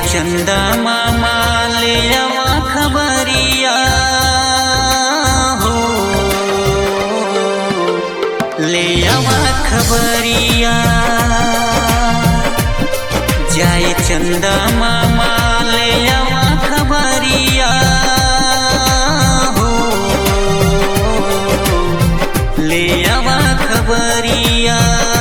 चंदा मामा ले आवा खबरिया हो ले आवा खबरिया जाए चंदा मामा ले आवा खबरिया हो ले आवा खबरिया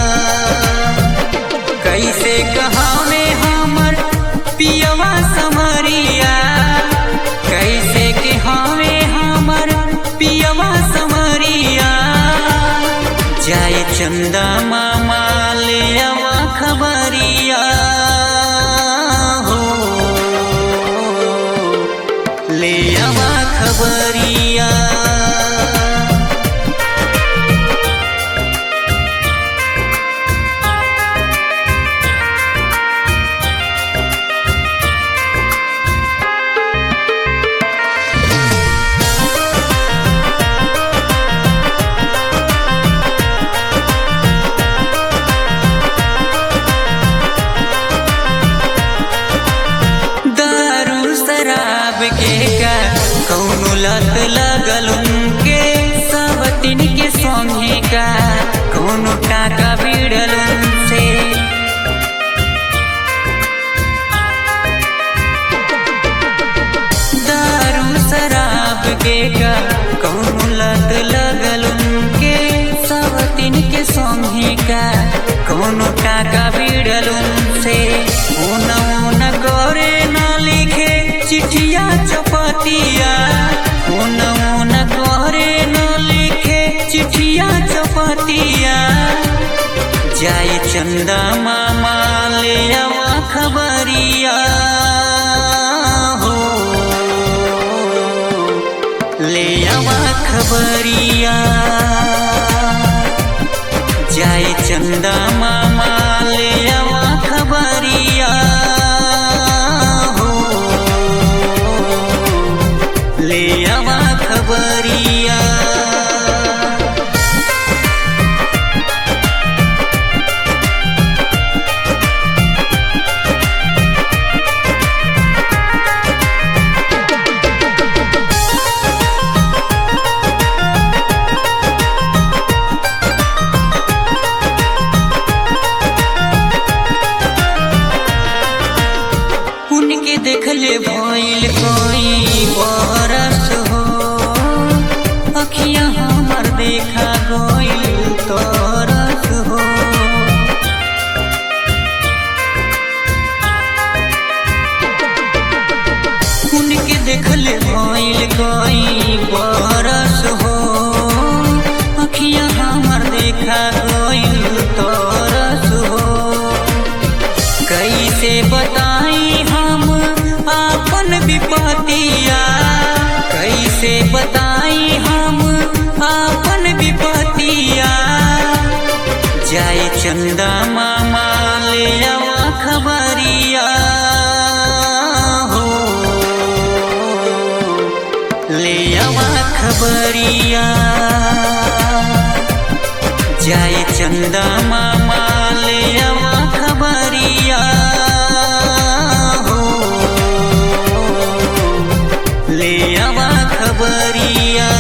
कैसे कहावे हमर पियवा समरिया कैसे कहावे हमर पियवा समरिया जाए चंदा मामा ले आवा खबरिया हो ले आवा खबरिया दारू शराब के का कौनो लत लगल उनके सब दिन के संगे का कौनो टाका बिड़ल उनसे दारू शराब के का कौनो लत लगल उनके सब दिन के संगे का कौनो टाका बिड़ल उनसे ऊन ऊन करे न लिखे चिठिया चपतिया ऊन ऊन करे न लिखे चिठिया चपतिया जाए चंदा मामा ले आवा खबरिया हो ले आवा खबरिया जाए चंदा मामा ले आवा खबरिया हो ले आवा खबरिया उनके देखले भइल कोई बरस हो अखिया हमर देखा गइल तरस हो उनके देखले भइल कोई बरस हो अखिया हमर देखा गइल तरस हो कैसे बताई हम आपन विपतिया कैसे बताई हम आपन विपतिया जाए चंदा मामा ले आवा खबरिया हो ले आवा खबरिया जाए चंदा मामा ले आवा खबरिया हो ले आवा खबरिया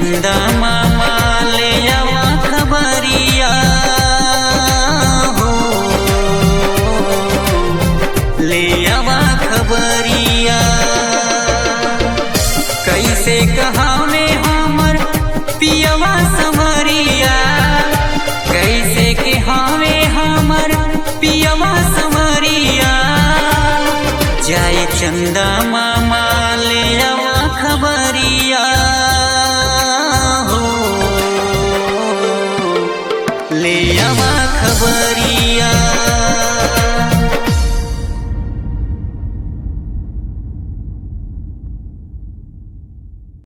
चंदा मामा ले आवा खबरिया हो ले आवा खबरिया कैसे कहावे हमर पियवा समरिया कैसे कहावे हमर पियवा समरिया जाए चंदा मामा